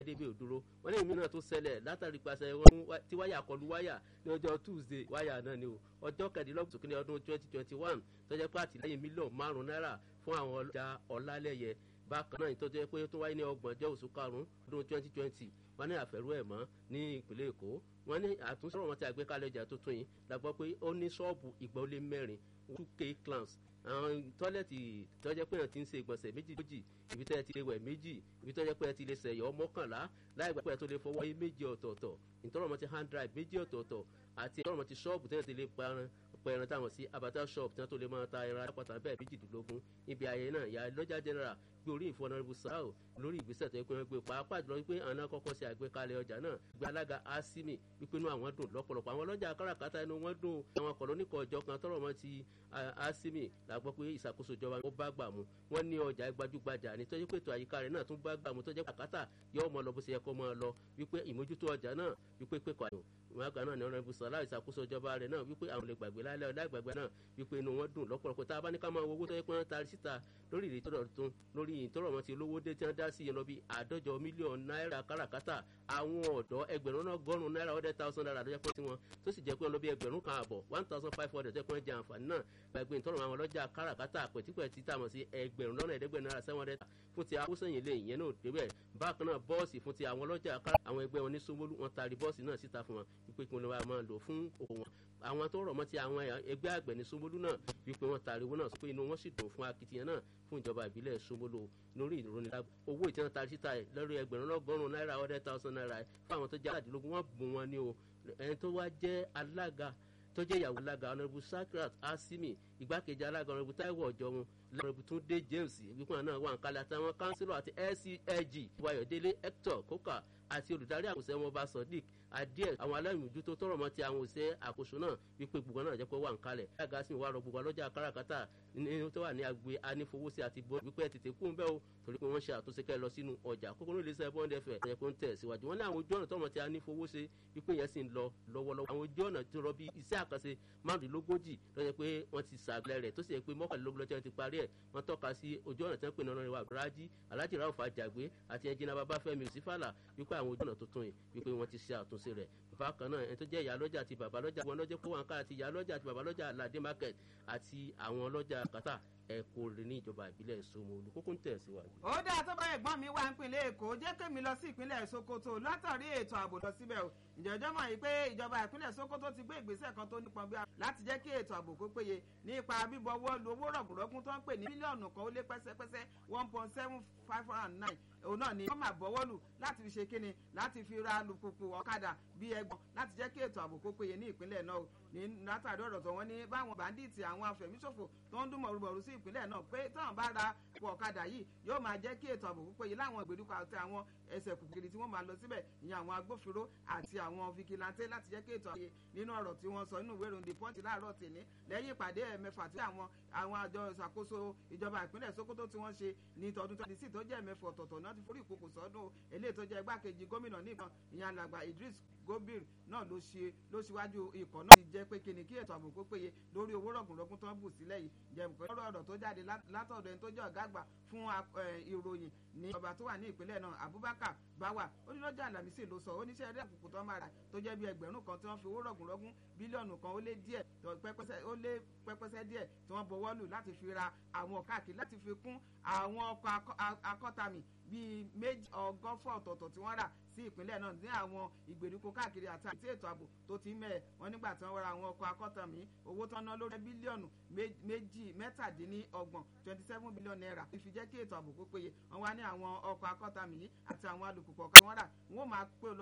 débi òdúró wọ́n ní èmi náà tó ṣẹlẹ̀ látàrí pàṣẹ tí wáyà kọlu wáyà ní ọjọ́ tuesday wáyà náà ni o ọjọ́ kẹ̀dínlọ́gbọ̀n sókè ní ọdún twenty twenty one tó jẹ́ pé àtìlẹ́yìn mílíọ̀nù márùn-ún náírà fún àwọn ọlọ́jà ọ̀làlẹ́yẹ bákan náà ìtọ́jú ẹ pé tó wáyé ní ọgbọ̀njọ́ oṣù karùn-ún ọdún twenty twenty wọ́n ní àfẹ́rú ẹ̀ mọ́ ní ìpínlẹ̀ èkó wọ́n ní àtúnṣe wọn ti àgbékalẹ̀ ọjà tuntun yìí la gbọ́ pé ó ní ṣọ́ọ̀bù ìgbà ó lé mẹ́rin two k clans àwọn tọ́lẹ̀tì tọ́jẹ́ pé ẹ̀ ti ń ṣe ìgbọ̀nsẹ̀ méjì méjì ibi tẹ́ ẹ ti lè wẹ̀ méjì ibi tọ́jẹ́ pé ẹ ti lè ṣẹ̀yọ́ mọ́kànlá láì gbà pé ẹ tó lè fọwọ́ yé méjì ọ̀tọ̀ọ̀tọ̀ ìtọ́rọ̀mọ́ ti hand drive méjì ọ̀tọ̀ọ̀tọ̀ àti ìtọ́rọ̀mọ́ ti ṣọ́ọ̀bù tẹ́ ẹ ti lè parun pẹ̀rẹ̀ táwọn sí abata shop tí wọ́n tó lè máa ta ẹran apáta bẹ́ẹ̀ méjìdínlógún níbi ayẹyẹ náà ìyá lọ́jà general gbé orí ìfọ̀nàrẹ́bù sáà lórí ìgbésẹ̀ tó yẹ pé wọ́n gbé pàápàá jùlọ wípé àwọn kọ́kọ́ ṣe àgbékalẹ̀ ọjà náà gbé alága asimi wípé inú àwọn dùn lọ́pọ̀lọpọ̀ àwọn ọlọ́jà káràkátà inú wọn dùn àwọn kọ̀lóníkọ̀ ọjọ́ kan tọrọ mọ́ ti asimi la gbọ́ pé ìṣàkóso ìjọba ó bá gbà mú wọ́n ní ọjà gbajúgbajà ní tọ́jú pé ètò àyíká rẹ̀ náà tún bá gbà mú tọ́jú kàkátà yọ ọmọ lọ bó ṣe yẹ kó máa lọ wípé ìmójútó ọjà náà wípé pé kọ́ àyò wọn àgbà náà ní ọ̀rọ̀ ibùsọ̀ aláì ìṣàkóso ìjọba rẹ̀ náà wípé àwọn lè gbàgbé lálẹ́ ọ̀dà ìgbàgbé náà wípé inú wọn dùn lọ́pọ̀lọpọ̀ tá a bá ní ká máa wo owó tó yẹ pé wọ́n taari síta lórí ìrètí ọ̀rọ̀ tuntun lórí ìtọ́rọ̀ wọn ti olówó dé tí wọ́n dá sí yẹn lọ bí àádọ́jọ mílíọ̀nù náírà káràkátà àwọn ọ̀dọ́ ẹgbẹ̀rún náà gọ́rùn náírà hundred thousand naira ló jẹ́ pé tiwọn tó sì jẹ́ pé wọn lọ bí ẹgbẹ̀rún kan àbọ̀ one thousand five hundred jẹ́ pé wọ́n jẹ àǹfààní náà gbàgbé ìtọ́rọ̀ àwọn ọlọ́jà káràkátà pẹ̀típẹ̀tí tàmọ̀ sí ẹgbẹ̀rún lọ́nà ẹ̀ẹ́dẹ́gbẹ̀rún náírà seven hundred fún ti akósẹ̀yìn lé ìyẹn náà débẹ̀ bákan náà bọ́ọ̀sì fún ti àwọn ọlọ́jà kára àwọn ẹgbẹ́ wọn ní Sanwó-Olú wọn taari bọ́ọ̀sì náà síta fún wọn wípé kí wọn máa lò fún òkò wọn àwọn tó rọ̀ mọ́ ti àwọn ẹgbẹ́ àgbẹ̀ ní Sanwó-Olú náà wípé wọ́n taari owó náà sọ pé inú wọn sì dùn fún akitiyan náà fún ìjọba ìbílẹ̀ Sanwó-Olú lórí ìrònìlá owó ìtàn taari síta ẹ̀ lórí ẹgbẹ̀rún lọ́gọ́rùn-ún náírà hundred thousand naira fún àwọn tó jẹ́ àdínlógún wọn bùn wọn ní o ẹni tó wá jẹ́ alága tó jẹ́ ìyàwó alága ọ̀nàbù Sakrat Asimi igbákejì alága ọ̀nàbù Táíwò Ọ̀jọ̀run lọ́nàbù Túndé James wípé náà wà ń kalẹ̀ àtàwọn kánsílọ̀ àti LCAG Wayọ̀délé Hector Coker àti olùdarí àkóso ẹ̀wọ̀n ọba Sodiq adíẹ̀ àwọn aláìmójútó tọrọ mọ́ ti àwọn òṣè àkóso náà wípé gbogbo náà jẹ́ pé wà ń kalẹ̀ alága sì wà rọ gbogbo ọlọ́jà káràkátà ní tó wà ní agbe anífowósí àti bọ́ wípé tètè kún bẹ́ẹ̀ o torí pé wọ́n ṣe àtúnṣe kẹ́ lọ sínú ọjà kókó ní iléeṣẹ́ bọ́ńdẹ fẹ̀ ẹ̀yẹ kó ń tẹ̀ síwájú wọn ní àwọn ojú ọ̀nà tọmọ ti anífowósí wípé yẹn sì ń lọ lọ́wọ́lọ́wọ́ àwọn ojú ọ̀nà tó rọ bí iṣẹ́ àkànṣe márùndínlógójì ló yẹ pé wọ́n ti sàgbẹ́ rẹ̀ tó sì yẹ pé mọ́kànlélógún lọ́jọ́ ti parí ẹ̀ wọ́n tọ́ka sí ojú ọ̀nà tí wọ́n pè ní ọ̀nà ìwà àbúrájí alájì ráwọ̀ fàjàgbé àti ẹnjìnà babáfẹ́mi òsínfàlà wípé àwọn ojú ọ̀nà tuntun yìí wípé wọ́n ti ṣe àtúnṣe rẹ̀ bákan náà ẹni tó jẹ́ ìyá lọ́jà àti bàbá lọ́jà wọn lọ́jọ́ kó wọn ká àti ìyá lọ́jà àti bàbá lọ́jà aládé market àti àwọn lọ́jà kàtà ẹ̀kọ́ rẹ̀ ní ìjọba ìbílẹ̀ Ṣómólú kókó ń tẹ̀ síwájú. ó dáa tó bá ẹ̀gbọ́n mi wá nípìnlẹ̀ Èkó jẹ́ kémi lọ sí ìpínlẹ̀ Sokoto látàrí ètò ààbò lọ síbẹ̀ o ìjọjọ́ mọ̀ yìí pé ìjọba ìpínlẹ̀ Sokoto ti gbé ìgbésẹ̀ kan tó nípọn bí láti jẹ́ kí ètò ààbò kó péye nípa bíbọwọ́ lu owó rọ̀gùnrọ̀gùn tó ń pè ní mílíọ̀nù kan ó lé pẹ́sẹ́pẹ́sẹ́ one point seven five hundred and nine òun náà ni wọ́n máa bọ́wọ́ lù láti fi ṣe kíni láti fi ra alùpùpù ọ̀kadà bíi ẹgbọ̀n láti jẹ́ kí ètò ààbò kó péye ní ìpínlẹ̀ náà ní látàrí ọ̀rọ̀ tó wọ́n ní báwọn bàndíìtì àwọn afẹ̀míṣòfò tó ń dún mọ̀rùmọ̀rù sí ìpínlẹ̀ náà pé táwọn bá ra pọ̀ ọ̀kadà yìí yóò máa jẹ́ kí ètò ààbò kó péye láwọn ìgbèríko àti àwọn ẹsẹ̀ kùkìrì tí wọ́n máa lọ síbẹ̀ ìyẹn àwọn agbófinró àti àwọn fìkìláńtẹ́ láti jẹ́ kí ètò ààbò nínú ọ̀rọ̀ tí wọ́n sọ nínú ìwé ìròyìn pọ́ǹtì láàárọ̀ tèmi lẹ́yìn ìpàdé ẹ̀mẹ́fà tí àwọn àwọn àjọ ìṣàkóso ìjọba ìpínlẹ̀ Sokoto tí wọ́n ṣe ní tọdún twenty six tó jẹ́ ẹ̀mẹ́fà ọ̀tọ̀ọ̀tọ̀ náà ti forí ìkòkò sọ́dún eléyìí tó jẹ́ igbákejì gómìnà nìkan ìyẹn alàgbà Idris Gobir náà ló ṣe ló ṣíwájú ikọ̀ náà ti jẹ́ pé kíni kí ètò ààbò kó péye lórí owó rọ̀gùnrọ̀gùn tó ń bù sílẹ̀ yìí jẹ́ nǹkan lọ́rọ̀ ọ̀rọ̀ tó jáde látọ̀dọ̀ ẹni tó jẹ́ ọ̀gá àgbà fún ìròyìn ní ọba tó wà ní ìpínlẹ̀ náà Abubakar Bawa ó ní lọ́jọ́ àlàmísì ló sọ oníṣẹ́ eré àkùkù tó máa rà tó jẹ́ bí ẹgbẹ̀rún kan tí wọ́n fi owó rọ̀gùnrọ̀gùn bílíọ̀nù kan ó lé díẹ̀ ó lé pẹ́pẹ́sẹ́ díẹ̀ tí wọ́n bọwọ́ lù láti fi ra àwọn káàkiri láti fi kún àwọn ọkọ̀ akọ́tàmì bíi méjì ọgọ́fọ̀ ọ̀tọ̀ọ̀tọ̀ tí wọ́n rà sí ìpínlẹ̀ náà ní àwọn ìgbèríko káàkiri àti àti ètò ààbò tó ti mẹ́ẹ̀ wọ́n nígbà tí wọ́n ra àwọn ọkọ̀ akọ́tàmí owó tán ná lórí bílíọ̀nù méjì mẹ́tàdínlọ́gbọ̀n twenty seven billion naira ìfi jẹ́ kí ètò ààbò kó péye wọ́n wá ní àwọn ọkọ̀ akọ́tàmí àti àwọn alùpùpù ọ̀kan wọ́n rà wọ́n máa pé